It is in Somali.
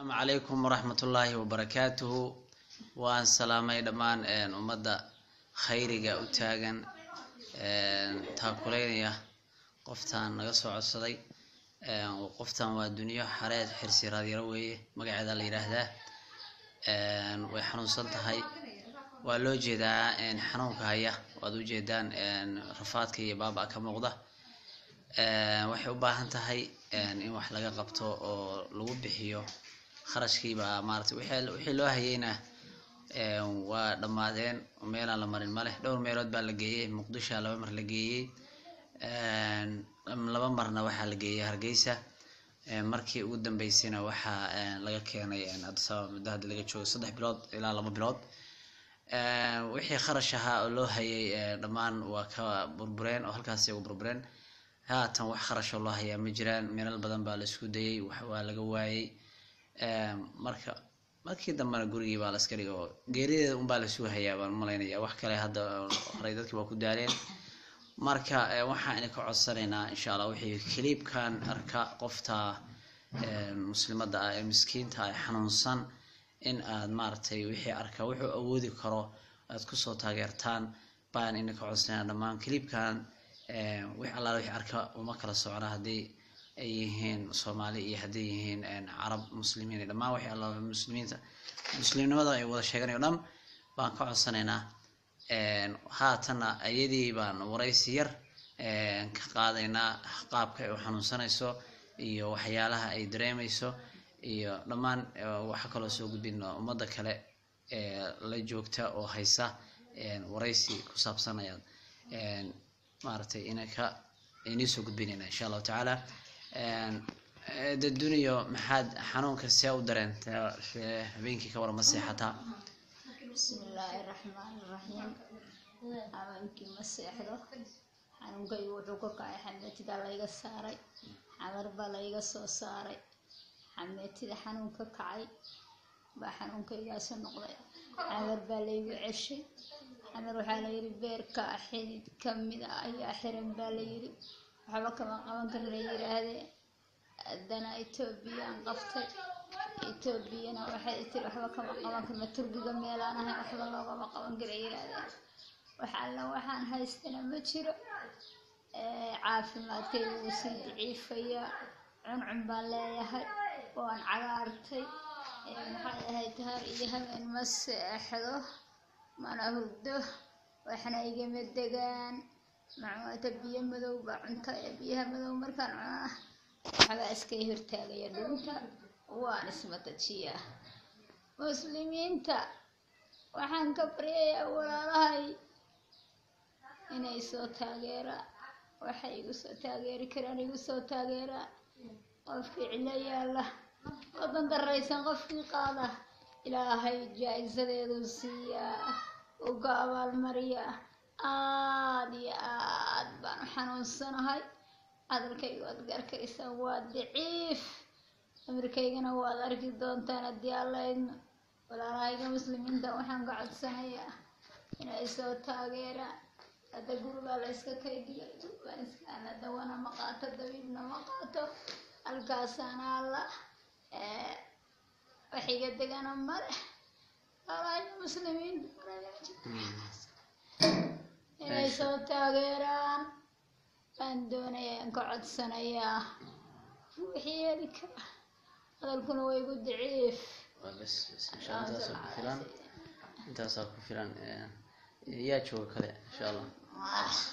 asalaamu calaykum waraxmatullaahi wabarakaatuhu waan salaamay dhammaan ummadda khayriga u taagan taakuleynaya qoftaan naga soo codsaday qoftan waa duniyo xareed xirsi raadyaro weeye magaceeda la yidhaahdaa way xanuunsan tahay waa loo jeedaa xanuunka haya waad ujeedaan rafaadka iyo baaba ka muuqda waxay u baahan tahay in wax laga qabto oo lagu bixiyo kharashkiiba maarata wixii loo hayeyna waa dhammaadeen meelaan la marin maleh dhowr meelood baa la geeyey muqdishoa laba mar la geeyey laba marna waxaa la geeyey hargeysa markii ugu dambeysayna waxaa laga keenay adisababa muddo hadda laga joogo saddex bilood ilaa laba bilood wixii kharash ahaa oo loo hayay dhammaan waa ka burbureen oo halkaasi uga burbureen haatan wax kharashoo loo hayaa ma jiraan meelal badan baa la isku dayay waa laga waayey marka markii dambena gurigii baa la iska dhigay oo geerideeda unbaa lasuu hayaa baan malaynaya wax kale hadda horey dadkii waa ku daaleen marka waxaan idinka codsanaynaa insha allah wixii kiliibkan arka qofta muslimadda ah ee miskiinta ah xanuunsan in aad maaragtay wixii arka wuxuu awoodi karo aad kusoo taageertaan baan idinka codsanaynaa dhammaan kiliibkan wix allaala wixii arka uma kala socna haddii ay yihiin soomaali iyo hadday yihiin carab muslimiin dhammaan wixii allaala muslimiinta muslimnimada ay wada sheeganayo dhan baan ka codsanaynaa haatanna iyadii baan waraysi yar ka qaadaynaa qaabka ay u xanuunsanayso iyo waxyaalaha ay dareemayso iyo dhammaan waxa kaloo soo gudbina ummadda kale ee la joogta oo haysa waraysi ku saabsan ayaad maaragtay inaka inii soo gudbinayna insha allahu tacaala de duniyo maxaad xanuunka see u dareenta habeenkii ka warama seexataa bismillaahi raxmaani raxiim habeenkii ma seexdo xanuunkaygu wuxuu ka kacay xameetida layga saaray xamar baa layga soo saaray xameetida xanuun ka kacay baa xanuunkaygaasi noqday xamar baa laygu ceshay xamar waxaa layidhi beerka xidid kamid a ayaa xiran baa layidhi waxba kama qaban karin la yidhaahdee haddana etoobiyaan qabtay etoobiyana waxay tiri waxba kama qaban karna turkiga meelaan ahay waxba loogama qaban kara yidhaahdeen wax alla waxaan haystana ma jiro caafimaadkaygu wuu sii daciifayaa cuncun baan leeyahay waan cagaartay maxay ahayd har iyo habeen ma seexdo mana hurdo waxna igama degaan macmuuta biyo madow baa cunta ee biyaha madow markaan cunaa waxbaa iskay hortaagaya dhunta waan ismatajiyaa muslimiinta waxaan ka baryayaa walaalahay inay soo taageeraan waxay igu soo taageeri karaan igu soo taageeraan qofkii cilo yaalla wadan daraysan qofkii qaada ilaahay jaa-isadeedu siiyaa uga abaalmariyaa aad iyo aad baan u xanuunsanahay hadalkayga waad gaarkaraysaan waa daciif amirkaygana waad arki doontaan haddii allaydno walaalahayga muslimiinta waxaan ka codsanayaa inay soo taageeraan hadda gurigaa la yska kaydhigay baan iskaana dawana ma qaato dabiibna ma qaato halkaasaana alla waxiga degana male walaalahayga muslimiinta inay soo taageeraan baan doonayaan ka codsanayaa wixii heli kara hadalkuna waa igu daciif bas bas insha intaasaa ku filan intaasaa ku filan yaa jooga kale insha allah